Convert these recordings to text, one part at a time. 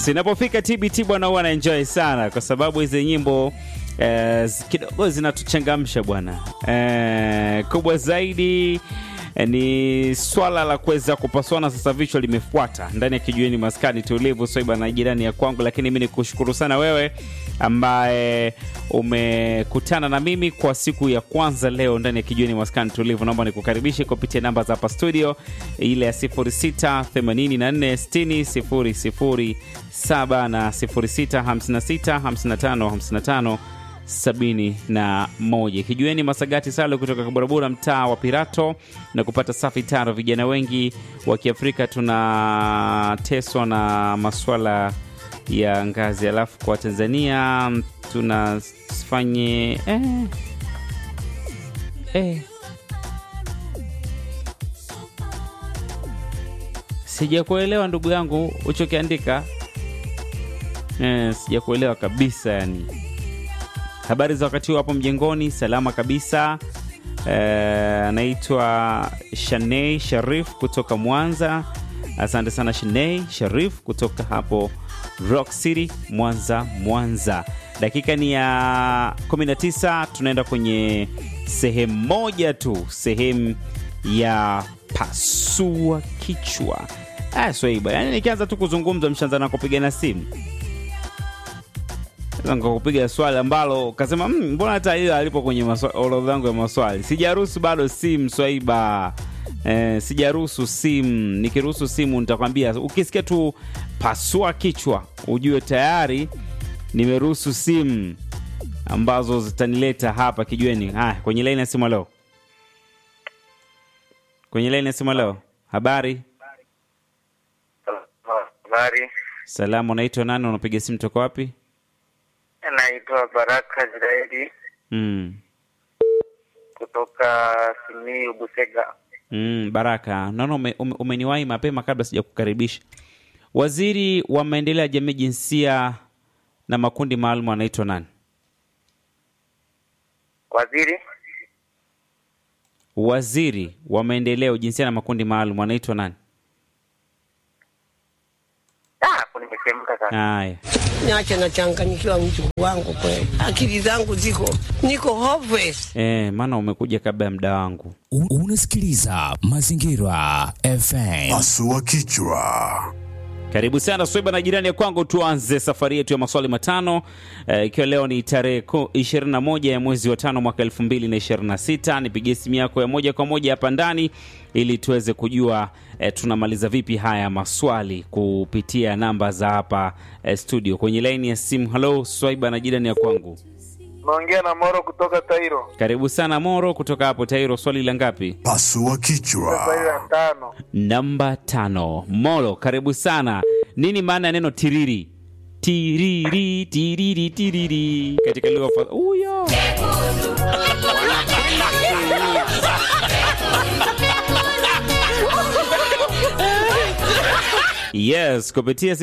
Yes, inapofika TBT bwana huwa naenjoy sana kwa sababu hizi nyimbo eh, zi- kidogo zinatuchangamsha bwana. Eh, kubwa zaidi eh, ni swala la kuweza kupaswana sasa, vichwa limefuata ndani ya kijueni maskani tulivu soiba na jirani ya kwangu, lakini mimi nikushukuru sana wewe ambaye umekutana na mimi kwa siku ya kwanza leo ndani ya kijueni maskani tulivu. Naomba nikukaribishe kupitia namba za hapa studio, ile ya 06 84 60 007 na 06 56 55 55 sabini na moja. Kijueni Masagati Salo kutoka Kaburabura, mtaa wa Pirato, na kupata safi taro. Vijana wengi wa Kiafrika tunateswa na maswala ya ngazi, alafu kwa Tanzania tunafanye eh, eh. Sijakuelewa ndugu yangu uchokiandika eh, sijakuelewa kabisa yani. Habari za wakati huu hapo mjengoni, salama kabisa. Eh, Anaitwa Shanei Sharif kutoka Mwanza. Asante sana Shanei Sharif kutoka hapo Rock City, Mwanza, Mwanza. Dakika ni ya 19, tunaenda kwenye sehemu moja tu, sehemu ya pasua kichwa. Ah, Swaiba, yani nikianza tu kuzungumza mshaanza na kupigana simu nikakupiga swali ambalo ukasema "Mm, mbona hata hiyo alipo kwenye maswa- orodha yangu ya maswali sijaruhusu bado simu swaiba eh, sijaruhusu simu nikiruhusu simu nitakwambia ukisikia tu pasua kichwa ujue tayari nimeruhusu simu ambazo zitanileta hapa kijueni haya kwenye laini ya simu leo kwenye laini ya simu leo habari Habari, salamu unaitwa nani unapiga simu toka wapi naitwa Baraka Israeli mm. kutoka Simiyu Busega. Mm, Baraka, naona ume, ume, umeniwahi mapema kabla sijakukaribisha. Waziri wa maendeleo ya jamii, jinsia na makundi maalum anaitwa nani? Waziri Waziri wa maendeleo, jinsia na makundi maalum anaitwa nani? Ah, hapo nimechemka sana. Haya, Niache nachanganyikiwa mjukuu wangu kweli, akili zangu ziko niko hopeless. eh, maana umekuja kabla ya muda wangu. U- Unasikiliza Mazingira FM. Pasua kichwa. Karibu sana Sweba na jirani ya kwangu, tuanze safari yetu ya maswali matano eh, ikiwa leo ni tarehe ku- 21 ya mwezi wa tano mwaka 2026. Nipigie simu yako ya moja kwa moja hapa ndani ili tuweze kujua eh, tunamaliza vipi haya maswali kupitia namba za hapa eh, studio. Kwenye laini ya simu, halo Swaiba na jirani ya kwangu, Naongea na Moro kutoka Tairo. karibu sana Moro kutoka hapo Tairo. Swali la ngapi? Pasua kichwa. Swali la tano. Namba tano. Molo, karibu sana. Nini maana ya neno tiriri? Tiriri, tiriri, tiriri katika lugha fa... Uyo. Yes, kupitia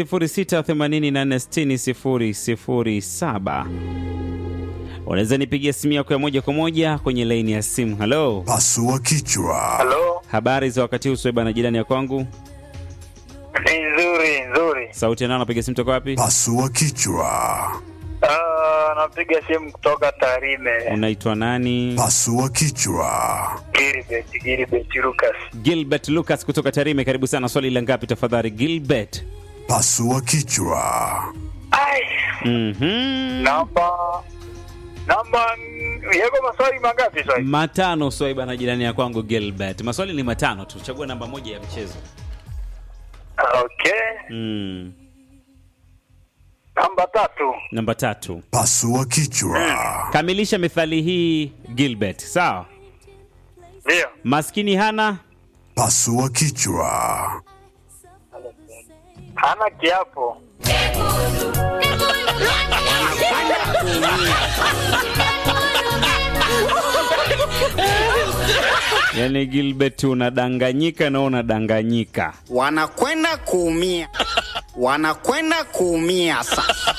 0684600007 unaweza nipigia simu yako ya moja kwa moja kwenye laini ya simu. Halo, Pasua kichwa. Halo, habari za wakati huu? Sweba na jirani ya kwangu ni nzuri nzuri. sauti yanao napiga simu toka wapi? Pasua kichwa. Ah, napiga simu kutoka Tarime. Unaitwa nani? Pasua kichwa. Gilbert, Gilbert Lucas. Gilbert Lucas kutoka Tarime, karibu sana. Swali la ngapi tafadhali, Gilbert? Pasua kichwa. Ai, Mhm. namba namba yako maswali mangapi swali? Matano. Swaiba na jirani ya kwangu Gilbert, maswali ni matano tu, chagua namba moja ya mchezo. Okay. Mm. Namba tatu. Namba tatu, Pasua kichwa. kamilisha methali hii Gilbert. Sawa, Ndio. maskini hana Pasua kichwa. Hana kiapo. yani, Gilbert unadanganyika na unadanganyika. wanakwenda kuumia, wanakwenda kuumia sasa.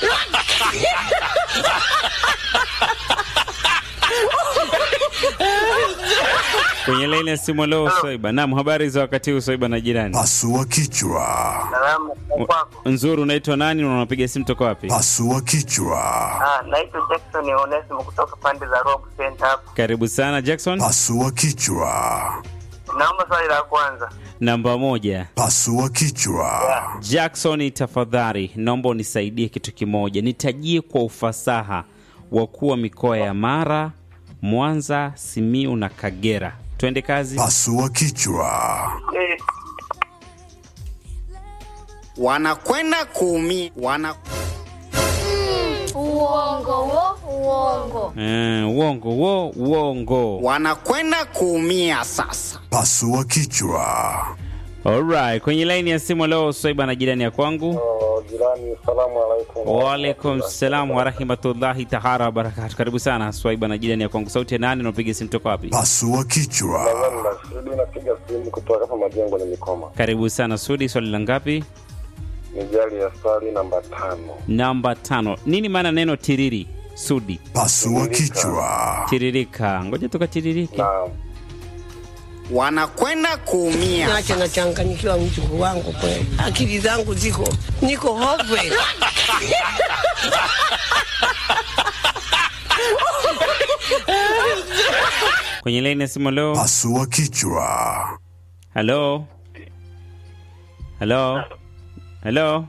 Kwenye kwenye laini ya simu leo Swaiba. Naam, habari za wakati huu Swaiba na jirani? Pasua kichwa. Salamu kwako. Nzuri, unaitwa nani na unapiga simu toka wapi? Pasua kichwa. Ah, naitwa Jackson Onesimo kutoka pande za Rock Center hapo. Karibu sana Jackson. Pasua kichwa. Naomba swali la kwanza. Namba moja. Pasua kichwa. Jackson, tafadhali naomba unisaidie kitu kimoja, nitajie kwa ufasaha wakuu wa mikoa ya Mara, Mwanza, Simiu na Kagera. Twende kazi. Pasua kichwa. Eh, wanakwenda kuumia wana Uongo wo, uongo. Eh, uongo wo, uongo. wanakwenda kuumia sasa. Pasua kichwa. Alright, kwenye laini ya simu leo Swaiba na jirani ya kwangu. jirani, salamu alaikum. Waalaikum salam warahmatullahi tahara wabarakatu. Karibu sana Swaiba na jirani ya kwangu. Sauti ya nani? Unapiga simu toka wapi? Pasua kichwa. Nasudi napiga simu kutoka hapa majengo ni Mikoma. Karibu sana Sudi. Swali la ngapi? Ni jali ya swali namba tano. Namba tano. Nini maana neno tiriri? Sudi, Pasua kichwa. tiririka. Ngoja tukatiririke. Naam. wanakwenda kuumia Nache nachanganyikiwa mjukuu wangu kweli, akili zangu ziko niko hopeless. Kwenye laini ya simu leo. Pasua kichwa. Halo, halo, halo.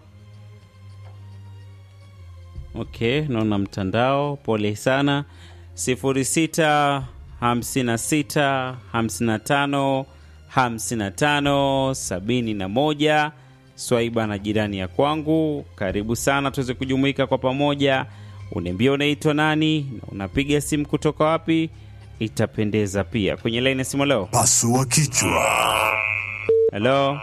Okay, naona mtandao. Pole sana. sifuri sita hamsini na sita hamsini na tano hamsini na tano sabini na moja. Swaiba na jirani ya kwangu, karibu sana tuweze kujumuika kwa pamoja. Uniambia unaitwa nani na unapiga simu kutoka wapi, itapendeza pia. Kwenye laini ya simu leo. Pasua kichwa. Halo,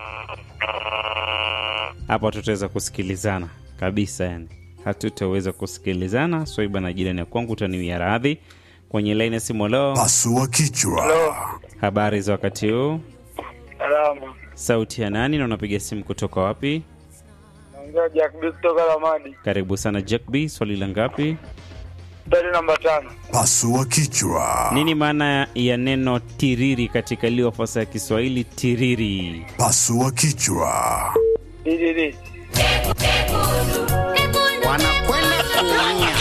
hapa tutaweza kusikilizana kabisa, yani hatutaweza kusikilizana. Swaiba na jirani ya kwangu, utaniwia radhi. Kwenye laini ya simu leo, Pasua kichwa. habari za wakati huu? Salamu. Sauti ya nani na unapiga simu kutoka wapi? Naongea Jack B kutoka Lamadi. Karibu sana Jack B, swali la ngapi? Swali namba tano. Pasua kichwa. Nini maana ya neno tiriri katika iliyo fasa ya Kiswahili? Tiriri. Pasua kichwa. Dididi. wanakwenda kuumia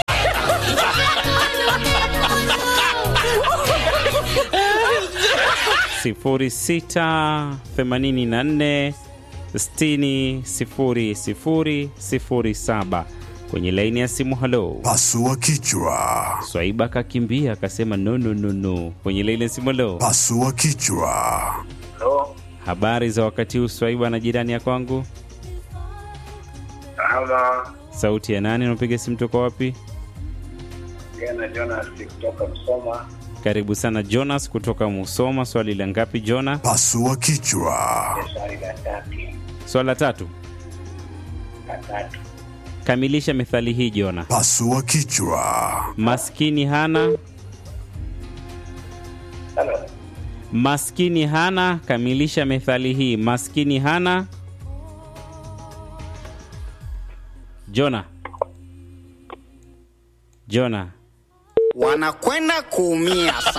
sifuri sita themanini na nne sitini sifuri sifuri sifuri saba kwenye laini ya simu. Halo, Pasua kichwa. Swaiba akakimbia akasema no, no, no, no. Kwenye laini ya simu. Halo, Pasua kichwa. Halo. habari za wakati huu Swaiba na jirani ya kwangu? Ama Sauti ya nani? Unapiga simu toka wapi? Gena Jonas kutoka Msoma. Karibu sana Jonas kutoka Musoma. Swali la ngapi Jona? Pasua kichwa. Swali la tatu. Swali la tatu. La tatu. Kamilisha methali hii Jona. Pasua kichwa. Maskini hana Halo. maskini hana. Kamilisha methali hii. Maskini hana. Jona, Jona, wanakwenda kuumia sasa.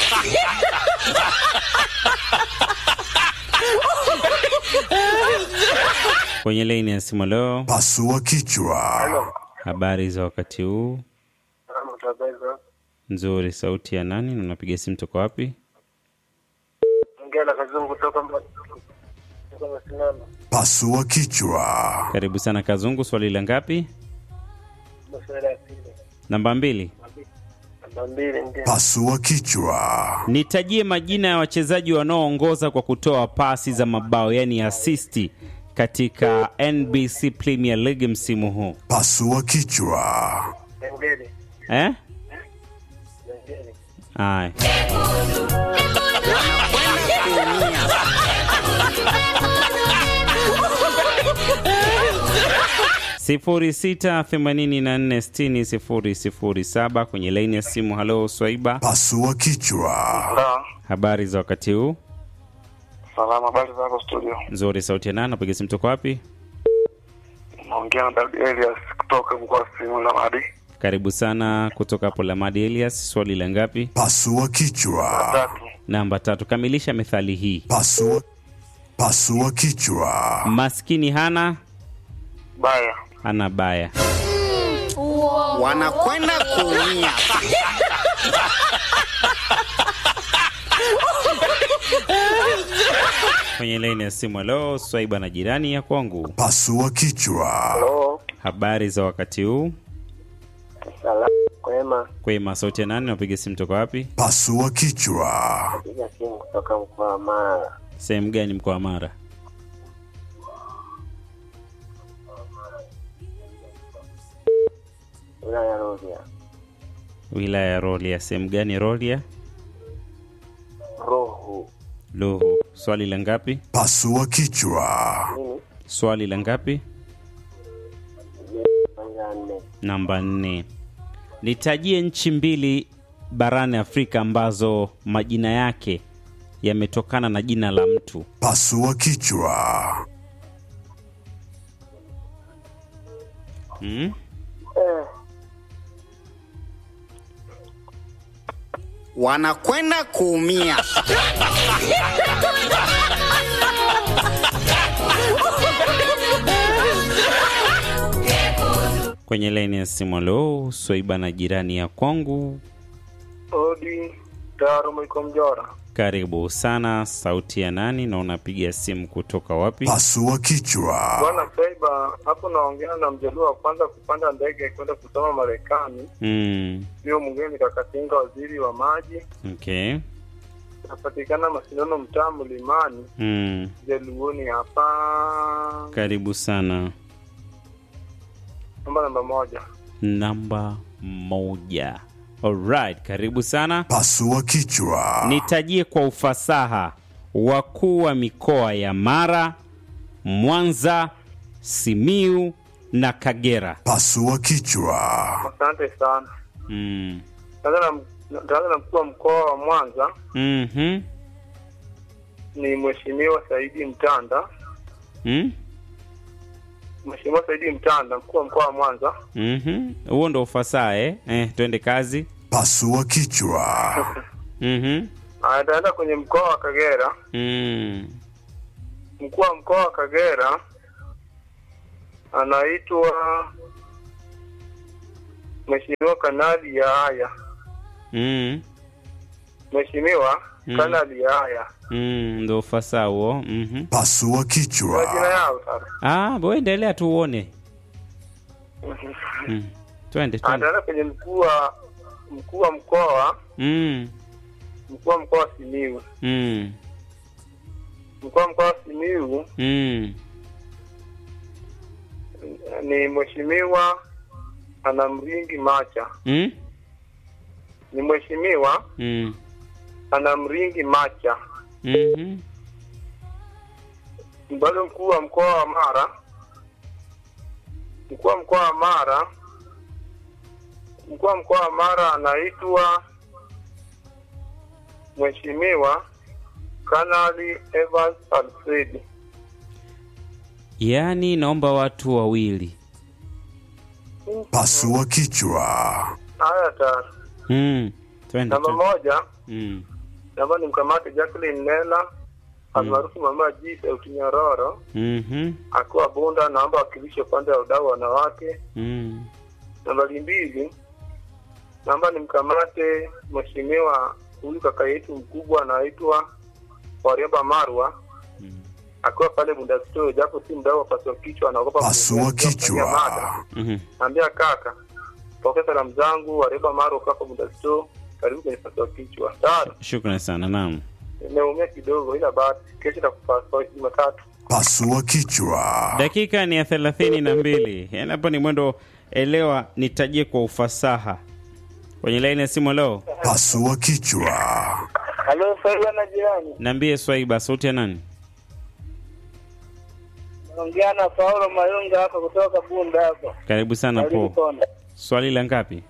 kwenye laini ya simu leo. Pasua kichwa. Habari za wakati huu? Salamu tabeza. Nzuri. Sauti ya nani na unapiga simu toka wapi? Ongea na kazungu kutoka Mba- kutoka Masinano. Pasua kichwa. Karibu sana Kazungu. Swali la ngapi? Swali la pili. Namba mbili. Namba mbili ndio. Pasua kichwa. Nitajie majina ya wachezaji wanaoongoza kwa kutoa pasi za mabao, yani asisti katika NBC Premier League msimu huu Pasua kichwa. Ngeli. eh? Ngeli. Aya. sifuri sita themanini na nne sitini sifuri sifuri saba kwenye laini ya simu. Halo Swaiba, Pasua kichwa. Sawa. habari za wakati huu? Salama, habari zako studio? Nzuri. Sauti ya nani? Napiga simu toka wapi? Naongea na David Elias kutoka mkoa wa Simiyu na Madi. Karibu sana kutoka hapo Lamadi Elias. Swali la ngapi? Pasua kichwa. Tatu. Namba tatu, kamilisha methali hii. Pasua. Pasua kichwa. Maskini hana Baya. hana baya. Uongo. wanakwenda kuumia Kwenye laini ya simu, halo Swaiba na jirani ya kwangu, Pasua kichwa. Halo. habari za wakati huu? Salamu kwema. Kwema, sauti ya nani? Napiga simu toka wapi? Pasua kichwa. Piga simu kutoka mkoa wa Mara. Sehemu gani mkoa wa Mara? Wilaya ya Rorya. Wilaya ya Rorya. Sehemu gani Rorya? Roho. Luhu. Swali la ngapi? Pasua kichwa. Nini? Swali la ngapi? Kwanza nne. Namba nne. Nitajie nchi mbili barani Afrika ambazo majina yake yametokana na jina la mtu. Pasua kichwa. Hmm? wanakwenda kuumia Kwenye laini ya simu, lo, Swaiba na jirani ya kwangu, Odi. Taro Mwiko Mjora. karibu sana. Sauti ya nani na unapiga simu kutoka wapi? Pasua kichwa. Bwana Saiba, hapo naongea na mjaluo wa kwanza kupanda ndege kwenda kusoma Marekani. Mm, Sio mwingine Kakatinga, waziri wa maji. okay. Napatikana Masindano, mtaa Mlimani, Mm, Jaluoni hapa. karibu sana. Namba namba moja. Namba moja. Alright, karibu sana. Pasua kichwa. Nitajie kwa ufasaha wakuu wa mikoa ya Mara, Mwanza, Simiu na Kagera. Pasua kichwa. Asante sana. Mm. Taanza na taanza na mkuu wa mkoa wa Mwanza Mhm. ni Mheshimiwa Saidi Mtanda. Mm? Mheshimiwa Saidi Mtanda, mkuu wa mkoa wa Mwanza. Mhm. Huo ndo ufasaha eh? Eh, twende kazi. Pasua kichwa. Mhm. Ataenda kwenye mkoa wa Kagera. Mm. Mkuu wa mkoa wa Kagera anaitwa Mheshimiwa Kanali Yahaya. Mm. Mheshimiwa Mm. Kanali Yahaya. Mm, ndo ufasaha huo. Mhm. Pasua Kwa jina kichwa. yao sasa. Ah, bo endelea tu uone. Mm. Twende twende. Ataenda kwenye mkuu wa mkuu wa mkoa Mm. mkuu wa mkoa wa Simiyu. Mm. Mkuu wa mkoa wa Simiyu Mm. ni Mheshimiwa Anamringi Macha. Mm. Ni Mheshimiwa Mm. Anamringi Macha. Mhm. Bado mkuu wa mkoa wa Mara, mkuu wa mkoa wa Mara, mkuu wa mkoa wa Mara anaitwa Mheshimiwa Kanali Evans Alfred. Yaani naomba watu wawili. Pasua kichwa. Haya tatu. Mm. Twende. Namba twende. moja, Mm. namba ni mkamate Jacqueline Nela almaarufu Mama G Sauti Nyororo Mhm. akiwa Bunda, naomba wakilishe upande wa udau wanawake. Mm. Nambari mbili, naomba nimkamate mheshimiwa huyu kaka yetu mkubwa anaitwa Warioba Marwa Mm. akiwa pale Bunda Store, japo si mdau wa paswa kichwa, anaogopa Pasua kuongea, kuongea mada. kichwa. Mhm. Naambia kaka, pokea salamu zangu, Warioba Marwa kwa Bunda Store, karibu kwenye paswa kichwa. Tano, Shukrani sana. Naam. nimeumia kidogo, ila basi kesho takupaswa Jumatatu. Pasua kichwa. Dakika ni ya thelathini na mbili. Yaani hapo ni mwendo elewa, nitajie kwa ufasaha. Kwenye laini ya simu leo, Pasua kichwa. Halo, Saiba na jirani, niambie Swaiba, sauti ya nani? naongea na Paulo Mayunga hapa kutoka Bunda hapa. Karibu sana po. Konda. Swali la ngapi?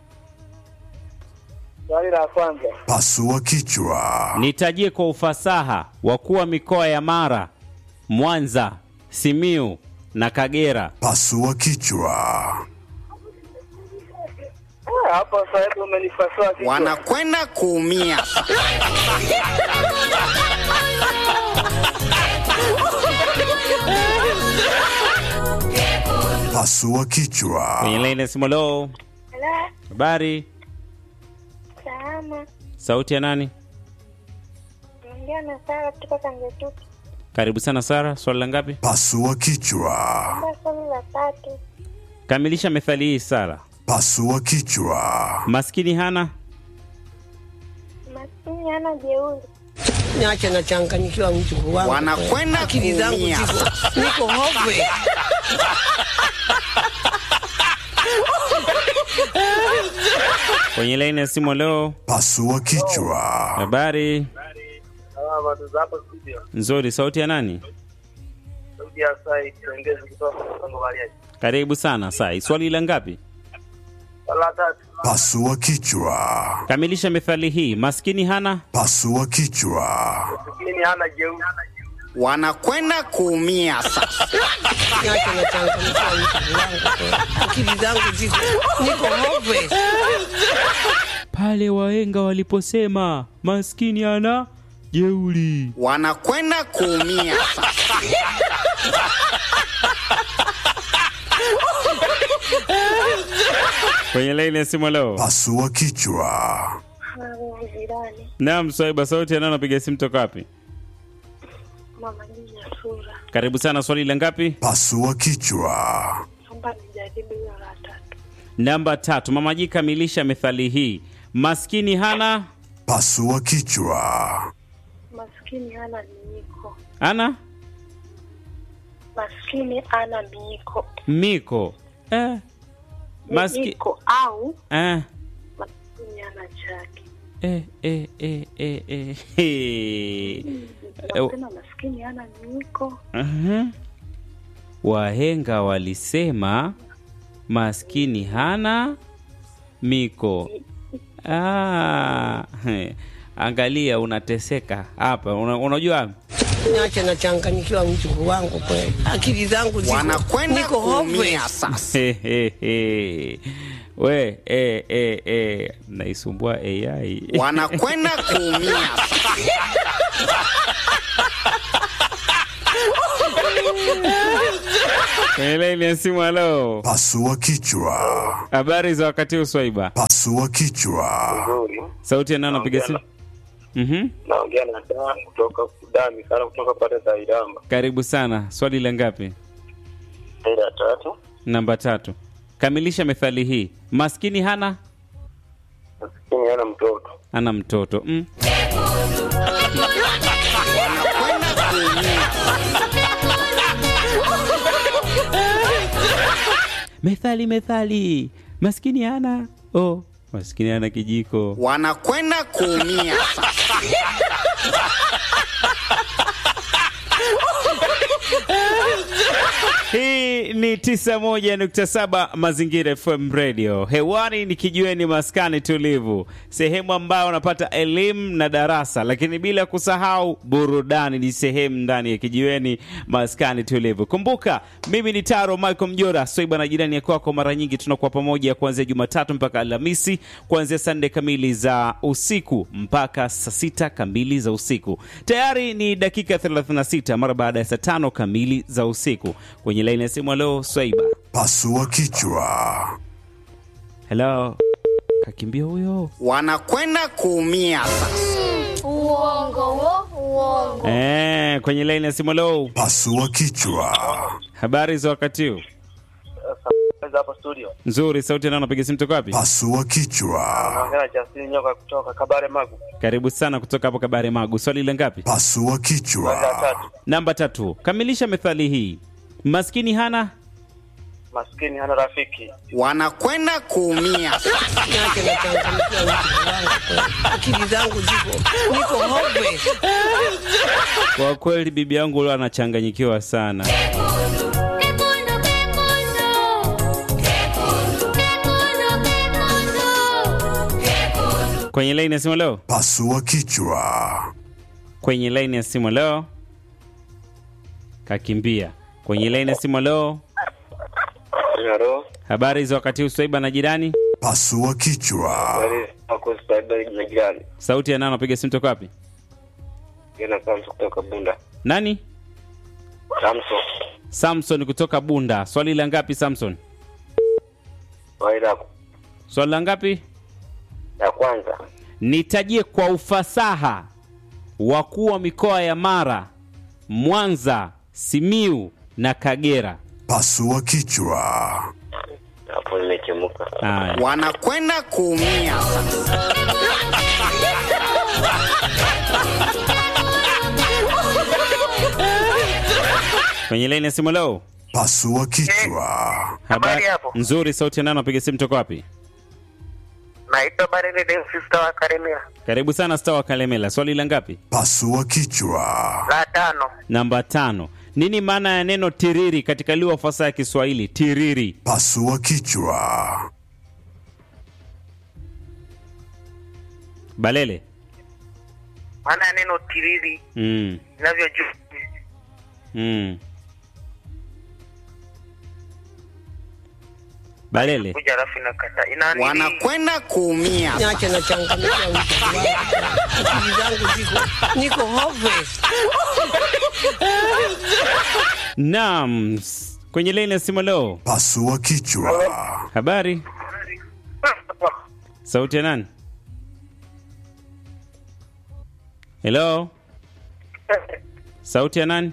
Swali la kwanza, Pasua kichwa. Nitajie kwa ufasaha wakuu wa mikoa ya Mara, Mwanza, Simiu na Kagera. Pasua kichwa. Hapo sahibu umenipasua kichwa. wanakwenda kuumia. Pasua kichwa. kwenye laini ya simu. Lo, Hello, habari, salama. sauti ya nani? Naongea na Sara kutoka Kangetuki. Karibu sana Sara, swali la ngapi? Pasua kichwa. Kwa swali la tatu. Kamilisha methali hii Sara. Pasua kichwa. Maskini hana Maskini hana jeuri. Niache nachanganyikiwa mjukuu wangu. Wanakwenda akili zangu kuumia. ziko niko hove. kwenye laini ya simu. Leo Pasua kichwa. habari Ah, watu za hapo studio. nzuri, sauti ya nani? Sauti ya sai kiongezi kutoka Kongo Bariadi. Karibu sana Sai, swali la ngapi? Swali la tatu. Pasua kichwa. Kamilisha methali hii. Maskini hana Pasua kichwa. Maskini hana jeuri. Wanakwenda kuumia sasa. Niache nachanganyikiwa mjukuu wangu. Akili zangu ziko niko hove. pale wahenga waliposema maskini hana jeuri. Wanakwenda kuumia sasa. Kwenye laini ya simu leo. Pasua kichwa. Halo, jirani. Naam, Swaiba, sauti ya nani? Napiga simu toka wapi? Mama Jina Sura. Karibu sana. Swali la ngapi? Pasua kichwa. Naomba nijaribu hilo la tatu. Namba tatu. Mamaji, kamilisha methali hii. Maskini hana Pasua kichwa. Maskini hana miiko. ana Maskini ana miiko. miko eh. Maski... Miiko au eh. maskini hana chake. Eh, eh, eh, eh, eh. Hey. Nasema maskini hana miiko. Aha. Wahenga walisema maskini hana miko. Ah, he. Angalia unateseka hapa. Una, unajua Niache nachanganyikiwa mjukuu wangu kweli. Akili zangu ziko Wanakwenda niko hove. kuumia sasa. He, he, he. we eh, eh, eh. naisumbua AI Wanakwenda kuumia sasa. kwenye laini ya simu. Halo, Pasua kichwa. habari za wakati huu Swaiba? Pasua kichwa. Nzuri. Sauti ya nani napiga simu? Mhm. Naongea na Dan kutoka Sudani sana kutoka pale za Iramba. Karibu sana. Swali la ngapi? Ile ya tatu. Namba tatu. Kamilisha methali hii. Maskini hana Maskini hana mtoto. ana mtoto mm. Wanakwenda kuumia. Methali, methali. Maskini hana oh, maskini hana kijiko. Wanakwenda kuumia sasa. Hii ni 91.7 Mazingira FM Radio. Hewani ni kijiweni maskani tulivu, sehemu ambayo unapata elimu na darasa, lakini bila kusahau burudani ni sehemu ndani ya kijiweni maskani tulivu. Kumbuka mimi ni Taro Michael Mjora, Swaiba na jirani ya kwako. Mara nyingi tunakuwa pamoja kuanzia Jumatatu mpaka Alhamisi, kuanzia saa nne kamili za usiku mpaka saa sita kamili za usiku. Tayari ni dakika 36 mara baada ya saa tano kamili za usiku. Kwenye laini ya simu, leo Swaiba. Pasua kichwa. Hello, kakimbia huyo. Wanakwenda kuumia sasa. Uongo wo, uongo. Eh, kwenye laini ya simu, leo Pasua kichwa. habari za wakati huu? Sasa hapo studio. Nzuri, sauti nao napiga simu toka wapi? Pasua kichwa. Naongea na Justin Nyoka kutoka Kabare Magu. Karibu sana kutoka hapo Kabare Magu. Swali la ngapi? Pasua Swali la kichwa. tatu. Namba tatu. Kamilisha methali hii. Maskini hana Maskini hana rafiki. Wanakwenda kuumia sasa. Niache nachanganyikiwa mjukuu wangu kweli. Akili zangu ziko niko hove. Kwa kweli bibi yangu leo anachanganyikiwa sana. Kwenye laini ya simu leo, Pasua kichwa. kwenye laini ya simu leo, kakimbia. Kwenye laini ya simu leo, Halo. habari za wakati huu, Swaiba na jirani. Pasua kichwa. jirani Sauti ya nani anapiga simu toka wapi? ina Samson kutoka Bunda. Nani? Samson Samson kutoka Bunda. Swali la ngapi Samson? waida Swali la ngapi? ya kwanza Nitajie kwa ufasaha wakuu wa mikoa ya Mara, Mwanza, Simiu na Kagera. Pasua kichwa. hapo nimechemuka. Haya. wanakwenda kuumia Kwenye laini ya simu leo. Pasua kichwa. Habari hapo. Nzuri, sauti ya nani anapiga simu toka wapi? Naitwa Barele Deus Sister wa Karemia. Karibu sana Star wa Kalemela. Swali la ngapi? Pasua kichwa. La tano Namba tano. Nini maana ya neno tiriri katika lugha fasaha ya Kiswahili? Tiriri. Pasua kichwa. Balele. maana ya neno tiriri Mm. inavyojua Mm. Balele. kuja alafu inakata ina nini? wanakwenda kuumia Niache na changamkia wiki wangu. Akili zangu ziko niko hopeless. Naam. S- Kwenye laini ya simu leo. Pasua kichwa. Habari? Sauti ya nani? Hello? Sauti ya nani?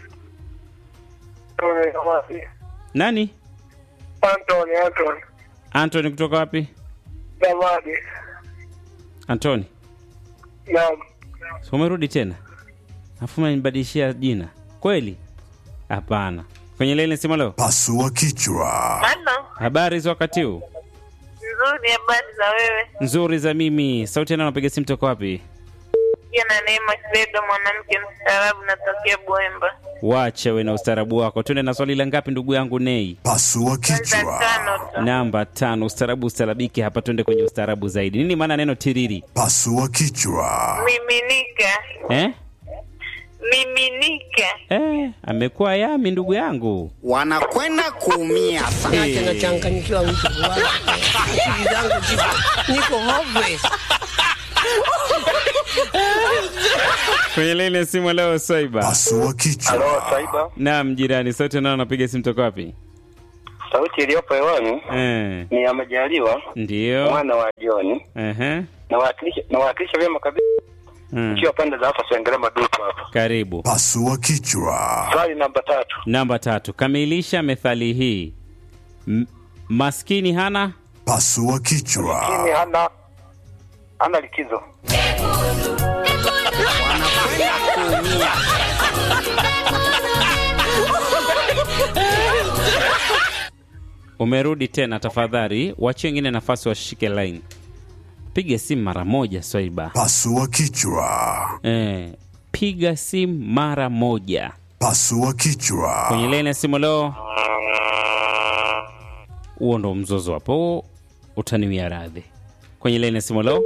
Nani? Anthony Anthony Anthony kutoka wapi? Damadi Anthony. naam Si umerudi tena? Afu umenibadilishia jina. Kweli? Hapana. Kwenye laini ya simu leo. Pasua kichwa. Halo, Habari za wakati huu? nzuri. Habari za wewe? Nzuri za mimi. Sauti ya nani anapiga simu toka wapi? Pia na Neema Kibega, mwanamke mstaarabu, natokea Bwemba. Wache we na ustaarabu wako. Tuende na swali la ngapi ndugu yangu Nei? Pasua Za kichwa. tano tu. Namba tano. Ustaarabu ustarabiki hapa, tuende kwenye ustaarabu zaidi. Nini maana ya neno tiriri? Pasua kichwa. Miminika, Eh? miminika. Eh, amekuwa yami ndugu yangu. wanakwenda kuumia Niache na changamkia wiki wangu. Akili zangu ziko niko hopeless. Kwenye laini ya simu leo Swaiba. Pasua Halo kichwa. Saiba Naam, jirani, sauti nao anapiga simu toka wapi? sauti iliyopo hewani Eh, ni ya Majaliwa ndio. mwana wa Joni Ehe. nawakilisha nawakilisha vyema kabisa Mm. ikiwa pande za hapa Sengerema madupu hapa Karibu. Pasua kichwa. swali namba tatu Namba tatu. Kamilisha methali hii. M maskini hana Pasua kichwa. Lakini hana hana likizo wanakwenda kuumia Umerudi tena, tafadhali wachie wengine nafasi washike line. Piga simu mara moja Swaiba. Pasua kichwa. Eh, piga simu mara moja Pasua kichwa. kwenye line ya simu leo. Huo ndo mzozo hapo, utaniwia radhi. Kwenye line ya simu leo,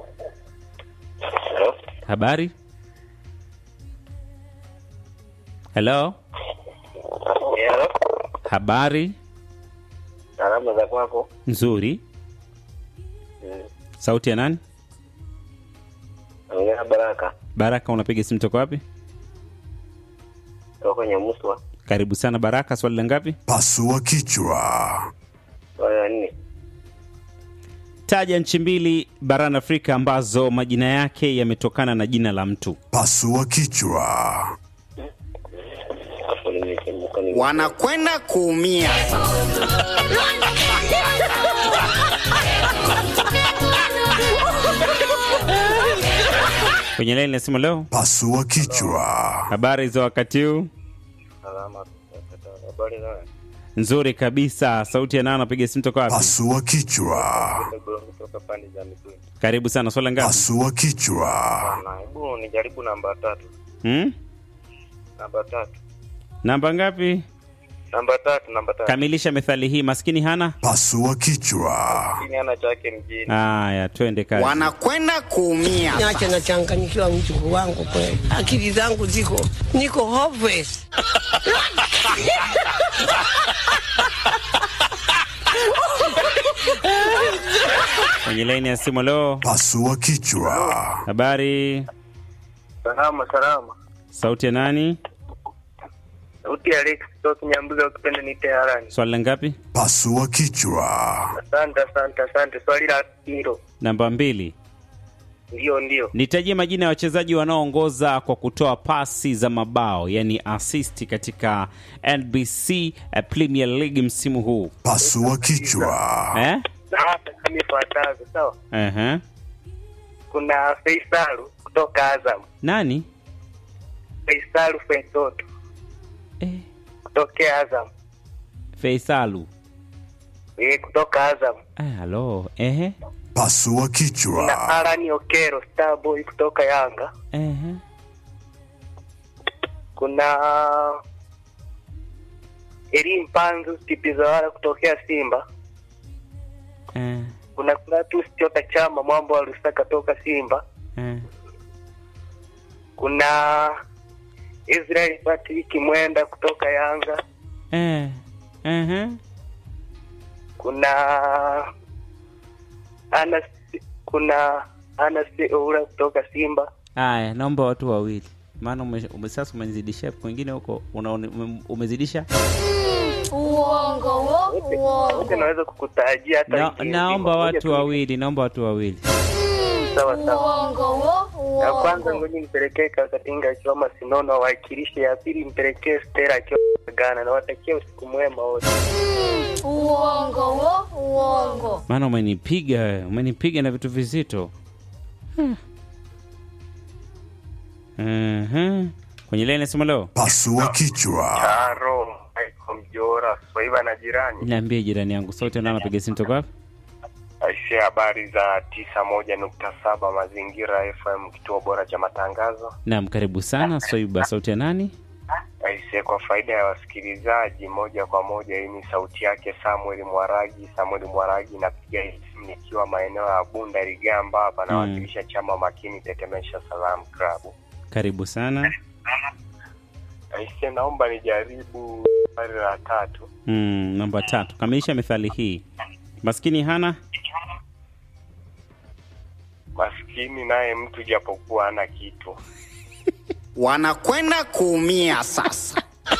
habari. Hello, Hello. habari salama za kwako nzuri. Sauti ya nani? ongea Baraka Baraka, unapiga simu toka wapi? toka kwenye Muswa Karibu sana Baraka, swali la ngapi? Pasua kichwa. swali la nne Taja nchi mbili barani Afrika ambazo majina yake yametokana na jina la mtu. Pasua kichwa. hapo nimechemuka ni wanakwenda kuumia Kwenye laini ya simu leo, Pasua kichwa. habari za wakati huu? salama habari za Nzuri kabisa. Sauti ya nani anapiga simu toka wapi? Pasua kichwa. kutoka pande za Mikumi Karibu sana, swali la ngapi? Pasua kichwa. na hebu nijaribu namba tatu Hmm? namba tatu Namba ngapi? namba tatu namba tatu Kamilisha methali hii, maskini hana. Pasua kichwa. Lakini hana chake mjini Haya, twende kazi. wanakwenda kuumia Niache na changamkia wiki wangu kweli. Akili zangu ziko niko hopeless. kwenye laini ya simu. Leo Pasua kichwa. habari, Salama salama. sauti ya nani? Sauti ya Alex kutoka Nyambuza ukipenda niite harani. Swali la ngapi? Pasua kichwa. Asante asante asante. Swali la hilo. Namba mbili. Ndio ndio. Nitajie majina ya wachezaji wanaoongoza kwa kutoa pasi za mabao, yani assist katika NBC eh, Premier League msimu huu Pasua kichwa. eh? Sasa kama ifuatavyo, sawa? uh Kuna Faisal kutoka Azam. Nani? Faisal Fetoto Eh, kutokea Azam. Feisalu. Eh, kutoka Azam. Ah, halo. Ehe. Pasua Kuna kichwa. Arani Okero Starboy kutoka Yanga. Ehe. Kuna Elim Panzu Tipizawara kutokea Simba. Eh, Kuna Clatous Chota Chama Mwambo wa Lusaka toka Simba. eh. Kuna Israel Patrick Mwenda kutoka Yanga. Eh. Ehe. Kuna Anas kuna Anas Oura kutoka Simba. Aya, naomba watu wawili, maana ume, ume, sasa umenizidisha kwingine huko unaone- ume, umezidisha Uongo wo, Wote uongo. naweza kukutajia hata na, wiki nzima. naomba Ngoja watu tu- wawili, naomba watu wawili. Sawa sawa. Uongo wo, Ya kwanza uongo. ngoja nipelekee Kakatinga akiwa Masinono wawakilishe. Ya pili mpelekee Stella akiwa Ghana. Nawatakia usiku mwema wote. Uongo wo, uongo. Maana umenipiga wewe, umenipiga na vitu vizito. Hmm. Mhm. Kwenye leni nasema leo, Pasua kichwa. Taro Michael Mjora Swaiba na jirani. niambie jirani yangu, sauti ndio anapiga simu toka wapi? Aisee, habari za tisa moja nukta saba Mazingira FM, kituo bora cha matangazo. Naam, karibu sana Soiba, sauti ya nani? Aisee, kwa faida ya wasikilizaji moja kwa moja, hii ni sauti yake Samuel Mwaragi. Samuel Mwaragi, napiga hii simu nikiwa maeneo ya Bunda Rigamba hapa, nawakilisha chama makini Tetemesha Salam Club. Karibu sana. Aisee, naomba nijaribu swali la tatu. Mm, namba tatu, kamilisha methali hii. Maskini hana Maskini naye mtu japokuwa hana kitu. wanakwenda kuumia sasa.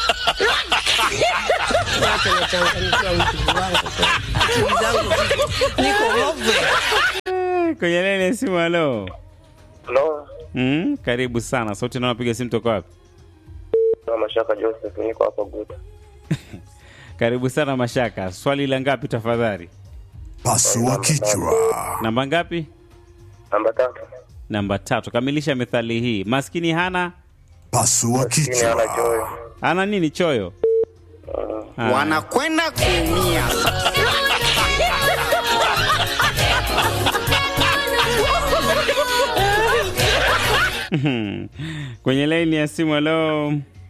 Wacha nachanganyikiwa mtu wangu kweli. Akili zangu ziko- niko hovwe. kwenye leni ya simu. Halo. Halo, Mm, karibu sana. Sauti ndio anapiga simu toka wapi? na Mashaka Joseph, niko hapa Guta. Karibu sana Mashaka. Swali la ngapi tafadhali? Pasua kichwa. Namba ngapi? Namba tatu. Namba tatu. Kamilisha methali hii. Maskini hana Pasua Maskini hana choyo. kichwa. ana nini? Choyo. Haya. Wanakwenda kuumia sasa. kwenye laini ya simu. Halo,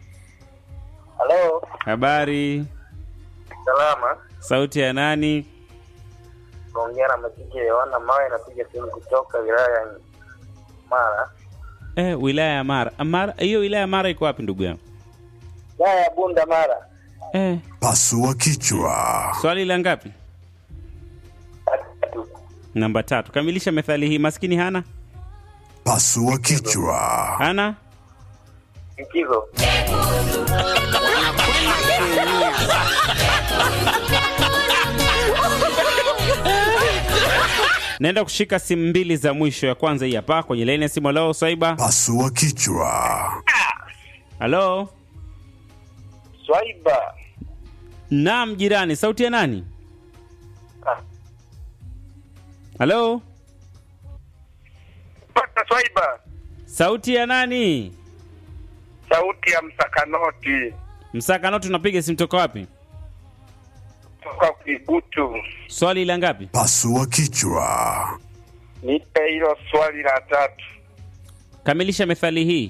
Halo, habari? salama. Sauti ya nani? Naongea na Majiji Yohana Mawe, napiga simu kutoka wilaya ya Mara. Eh, wilaya ya Mara. Mara, hiyo wilaya ya Mara iko wapi ndugu yangu? Wilaya ya Bunda Mara. Eh, Pasua kichwa. swali la ngapi? Tatu. Namba tatu. Kamilisha methali hii. Maskini hana Pasua kichwa. hana Likizo. naenda kushika simu mbili za mwisho. Ya kwanza hii hapa kwenye laini ya simu. Halo, Swaiba. Pasua kichwa. Halo, Swaiba. naam jirani. Sauti ya nani? Halo, Pata Swaiba. sauti ya nani? Sauti ya msakanoti Msakano, tunapiga simu toka wapi? toka Kigutu. Swali la ngapi? Pasua kichwa. Nipe hilo swali la tatu. Kamilisha methali hii.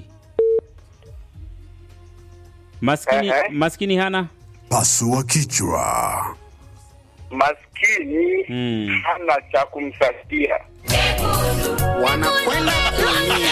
Maskini, Ehe. maskini hana Pasua kichwa. Maskini mm. hana cha kumsaidia. Wanakwenda kuumia.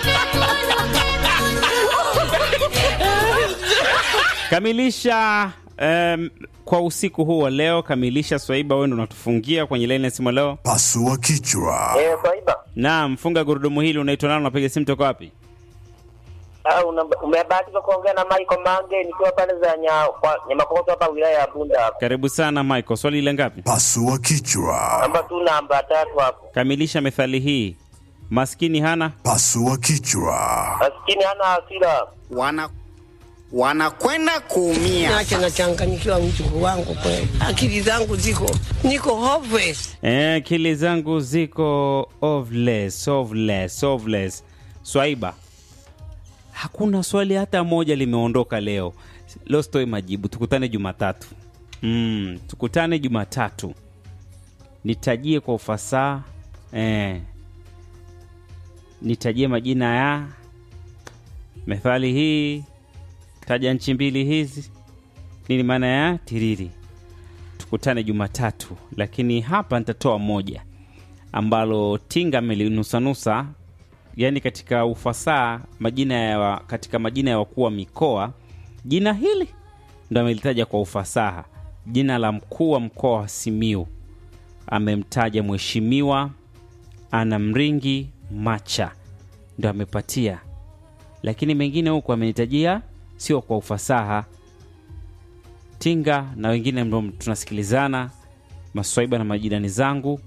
Kamilisha um, kwa usiku huu wa leo kamilisha swaiba wewe ndo unatufungia kwenye laini ya simu leo Pasua kichwa. Eh, Swaiba. naam funga gurudumu hili unaitwa nani unapiga simu toka wapi Ah, una- umebahatika kuongea na Michael Mange nikiwa pale za nya, kwa Nyamakokoto hapa wilaya ya Bunda hapa. karibu sana michael swali ile ngapi Pasua kichwa. Namba tu namba tatu hapo. kamilisha methali hii maskini hana Pasua kichwa. Maskini hana hasira. Wana wanakwenda kuumia. Niache nachanganyikiwa mjukuu wangu kweli, akili zangu ziko niko hopeless. Eh, akili zangu ziko ovless, ovless, ovless. Swaiba, hakuna swali hata moja limeondoka leo. Leo sitoi majibu, tukutane Jumatatu. Mm, tukutane Jumatatu, nitajie kwa ufasaha eh, nitajie majina ya methali hii, taja nchi mbili hizi, nini maana ya tiriri tukutane Jumatatu, lakini hapa nitatoa moja ambalo Tinga amelinusanusa, yani katika ufasaha majina ya wa, katika majina ya wakuu wa mikoa, jina hili ndo amelitaja kwa ufasaha. Jina la mkuu wa mkoa wa Simiu amemtaja Mheshimiwa Ana Mringi Macha, ndo amepatia, lakini mengine huku amenitajia sio kwa ufasaha. Tinga na wengine ambao tunasikilizana, maswaiba na majirani zangu.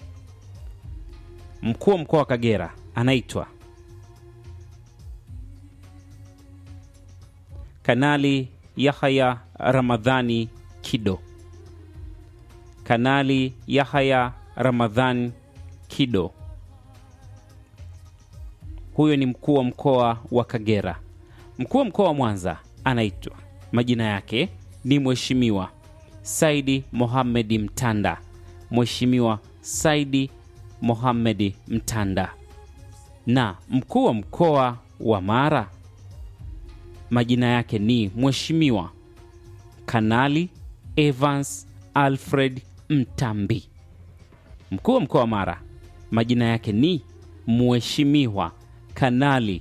Mkuu wa mkoa wa Kagera anaitwa Kanali Yahaya Ramadhani Kido. Kanali Yahaya Ramadhani Kido, huyo ni mkuu wa mkoa wa Kagera. Mkuu wa mkoa wa Mwanza anaitwa majina yake ni Mheshimiwa Saidi Mohamedi Mtanda. Mheshimiwa Saidi Mohamedi Mtanda. Na mkuu wa mkoa wa Mara majina yake ni Mheshimiwa Kanali Evans Alfred Mtambi. Mkuu wa mkoa wa Mara majina yake ni Mheshimiwa Kanali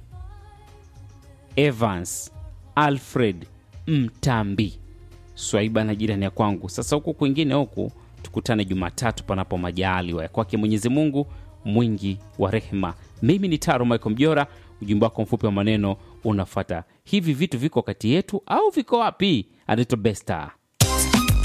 Evans Alfred Mtambi. Swaiba na jirani ya kwangu. Sasa huku kwingine huku tukutane Jumatatu panapo majaliwa ya kwake Mwenyezi Mungu mwingi wa rehema. Mimi ni Taro Michael Mjora. Ujumbe wako mfupi wa maneno unafata. Hivi vitu viko kati yetu au viko wapi? Anaitwa Besta.